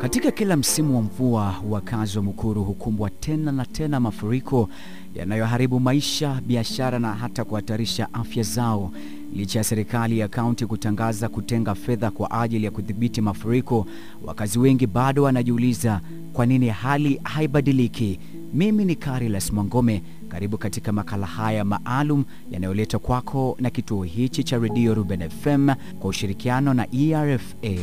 Katika kila msimu wa mvua, wakazi wa Mukuru hukumbwa tena na tena mafuriko yanayoharibu maisha, biashara na hata kuhatarisha afya zao. Licha ya serikali ya kaunti kutangaza kutenga fedha kwa ajili ya kudhibiti mafuriko, wakazi wengi bado wanajiuliza kwa nini hali haibadiliki. Mimi ni Carilas Mwangome, karibu katika makala haya maalum yanayoletwa kwako na kituo hichi cha redio Ruben FM kwa ushirikiano na ERFA.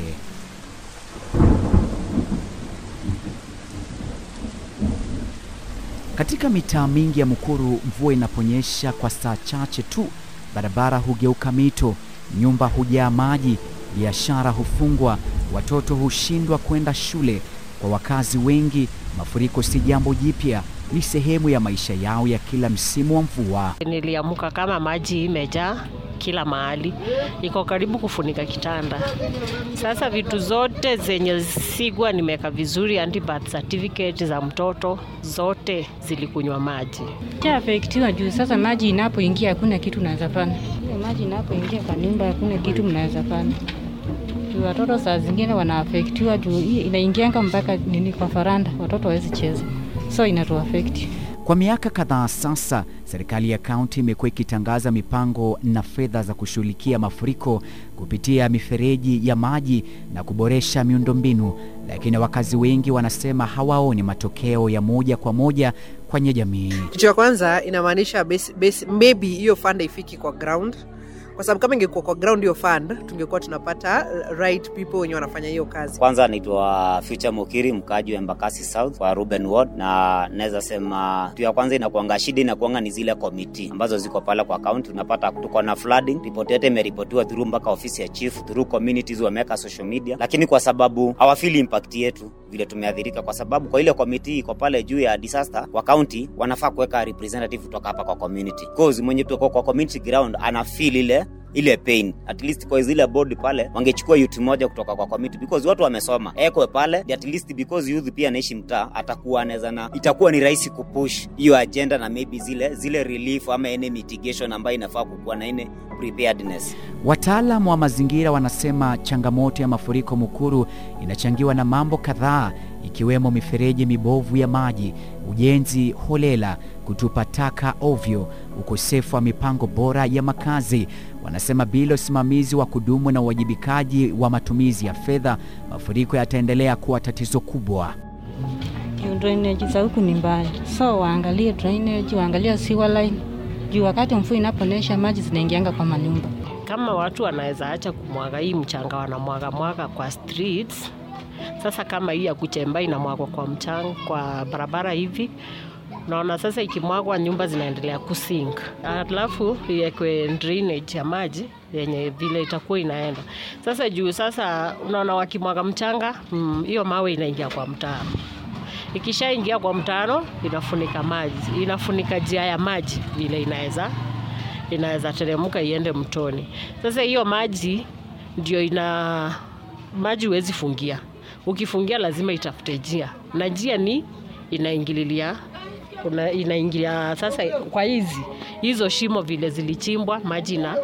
Katika mitaa mingi ya Mukuru, mvua inaponyesha kwa saa chache tu, barabara hugeuka mito, nyumba hujaa maji, biashara hufungwa, watoto hushindwa kwenda shule. Kwa wakazi wengi, mafuriko si jambo jipya, ni sehemu ya maisha yao ya kila msimu wa mvua. Niliamuka kama maji imejaa kila mahali, iko karibu kufunika kitanda. Sasa vitu zote zenye sigwa nimeweka vizuri, anti birth certificate za mtoto zote zilikunywa maji. Afektiwa juu sasa maji inapoingia hakuna kitu unaweza fanya. Ile maji inapoingia kwa nyumba hakuna kitu mnaweza fanya. Juu watoto saa zingine wanaafektiwa juu hii inaingianga mpaka nini kwa faranda, watoto hawezi cheza, so inatuafekti. Kwa miaka kadhaa sasa, serikali ya kaunti imekuwa ikitangaza mipango na fedha za kushughulikia mafuriko kupitia mifereji ya maji na kuboresha miundombinu, lakini wakazi wengi wanasema hawaoni matokeo ya moja kwa moja kwenye jamii. Kitu ya kwanza inamaanisha basi, basi, maybe hiyo fund haifiki kwa ground kwa sababu kama ingekuwa kwa ground hiyo fund tungekuwa tunapata right people wenye wanafanya hiyo kazi. Kwanza naitwa Future Mukiri, mkaaji wa Embakasi South kwa Ruben Ward, na naweza sema kitu ya kwanza inakuanga shida inakuanga ni zile komiti ambazo ziko pale kwa kaunti. Unapata tuko na flooding, ripoti yote imeripotiwa through mpaka ofisi ya chief, through communities wameweka social media, lakini kwa sababu hawafili impact yetu vile tumeathirika, kwa sababu kwa ile komiti iko pale juu ya disaster kwa county, wanafaa kuweka representative kutoka hapa kwa community, cause mwenye tuko kwa community ground ana feel ile ile pain at least kwa zile board pale wangechukua youth moja kutoka kwa committee because watu wamesoma ekwe pale at least because youth pia anaishi mtaa atakuwa anaweza na itakuwa ni rahisi kupush hiyo agenda na maybe zile zile relief ama any mitigation ambayo inafaa kukuwa na ine preparedness Wataalamu wa mazingira wanasema changamoto ya mafuriko Mukuru inachangiwa na mambo kadhaa ikiwemo mifereji mibovu ya maji, ujenzi holela, kutupa taka ovyo, ukosefu wa mipango bora ya makazi. Wanasema bila usimamizi wa kudumu na uwajibikaji wa matumizi ya fedha, mafuriko yataendelea kuwa tatizo kubwa. Juu drainage za huku ni mbaya, so waangalie drainage, waangalie sewer line juu wakati mvua inaponyesha maji zinaingianga kwa manyumba. Kama watu wanaweza acha kumwaga hii mchanga, wanamwaga mwaga kwa streets. Sasa kama hii ya kuchemba inamwagwa kwa mchanga, kwa barabara hivi naona sasa ikimwagwa nyumba zinaendelea kusink, alafu iwekwe drainage ya maji yenye vile itakuwa inaenda sasa juu. Sasa unaona wakimwaga mchanga hiyo, mm, mawe inaingia kwa mtaro. Ikishaingia kwa mtaro inafunika maji, inafunika njia ya maji vile inaweza inaweza teremka iende mtoni. Sasa hiyo maji ndio ina maji huwezi fungia, ukifungia lazima itafute njia, na njia ni inaingililia kuna inaingilia sasa kwa hizi hizo shimo vile zilichimbwa, maji na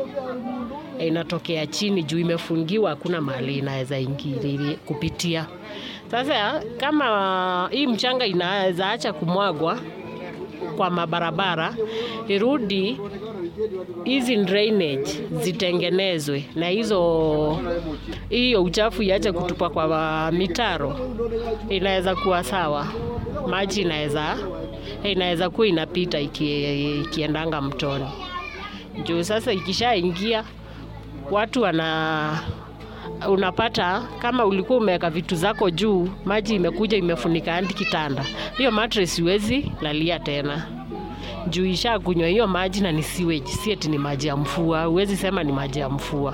inatokea chini juu imefungiwa, hakuna mahali inaweza ingili kupitia. Sasa kama hii mchanga inaweza acha kumwagwa kwa mabarabara, irudi hizi drainage zitengenezwe na hizo hiyo uchafu iache kutupa kwa mitaro, inaweza kuwa sawa, maji inaweza inaweza kuwa inapita iki, ikiendanga mtoni juu. Sasa ikishaingia watu wana unapata kama ulikuwa umeweka vitu zako juu, maji imekuja imefunika hadi kitanda, hiyo mattress huwezi lalia tena juu isha kunywa hiyo maji na ni sewage, si eti ni maji ya mvua. Huwezi sema ni maji ya mvua.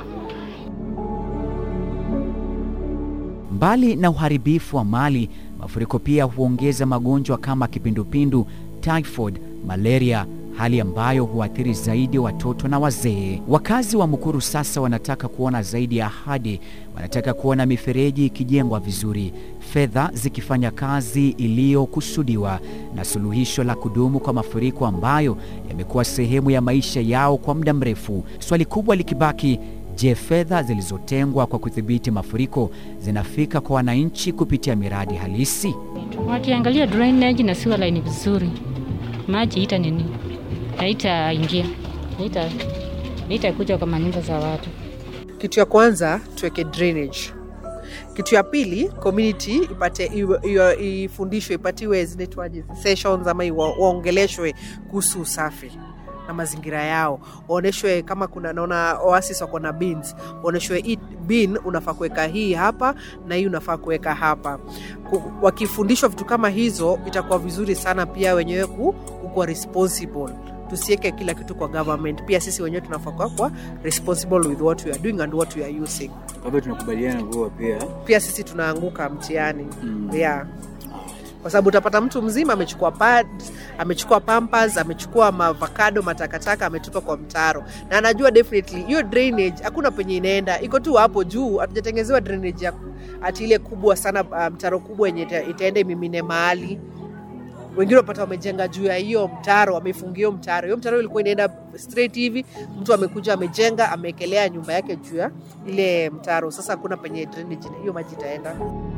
Mbali na uharibifu wa mali, mafuriko pia huongeza magonjwa kama kipindupindu, typhoid, malaria, hali ambayo huathiri zaidi watoto na wazee. Wakazi wa Mukuru sasa wanataka kuona zaidi ya ahadi. Wanataka kuona mifereji ikijengwa vizuri, fedha zikifanya kazi iliyokusudiwa, na suluhisho la kudumu kwa mafuriko ambayo yamekuwa sehemu ya maisha yao kwa muda mrefu. Swali kubwa likibaki, Je, fedha zilizotengwa kwa kudhibiti mafuriko zinafika kwa wananchi kupitia miradi halisi? Wakiangalia drainage na sewer line vizuri, maji ita nini, haitaingia, haita haitakuja kwa manyumba za watu. kitu ya kwanza tuweke drainage kitu ya pili community ipate iwe- iwe- ifundishwe ipatiwe zinaitwaje sessions ama iwa- waongeleshwe kuhusu usafi na mazingira yao waonyeshwe kama kuna naona oasis wako na bins waonyeshwe hii bin unafaa kuweka hii hapa na hii unafaa kuweka hapa Ku- wakifundishwa vitu kama hizo itakuwa vizuri sana pia wenyewe ku- kukuwa responsible tusiweke kila kitu kwa government pia sisi wenyewe tunafaa kuwa kwa responsible with what we are doing and what we are using Kwa hivyo tunakubaliana kuwa pia pia sisi tunaanguka mtihani mm. yeah kwa sababu utapata mtu mzima amechukua pads, amechukua pampers amechukua mavakado matakataka ametupa kwa mtaro na anajua definitely hiyo drainage hakuna penye inaenda iko tu hapo juu hatujatengezewa drainage ya ati ile kubwa sana uh, mtaro kubwa yenye ita- itaenda imimine mahali wengine wapata wamejenga juu ya hiyo mtaro wamefungia hiyo mtaro hiyo mtaro ilikuwa inaenda straight hivi mtu amekuja amejenga ameekelea nyumba yake juu ya ile mtaro sasa hakuna penye drainage hiyo maji itaenda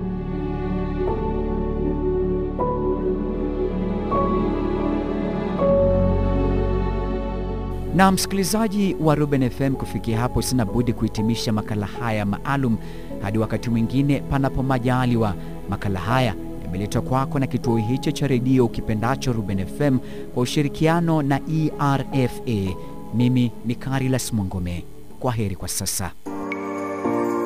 Na msikilizaji wa Ruben FM, kufikia hapo sina budi kuhitimisha makala haya maalum hadi wakati mwingine, panapo majaliwa. Makala haya yameletwa kwako na kituo hicho cha redio ukipendacho Ruben FM kwa ushirikiano na ERFA. Mimi ni Carilas Mwangome. Kwa heri kwa sasa.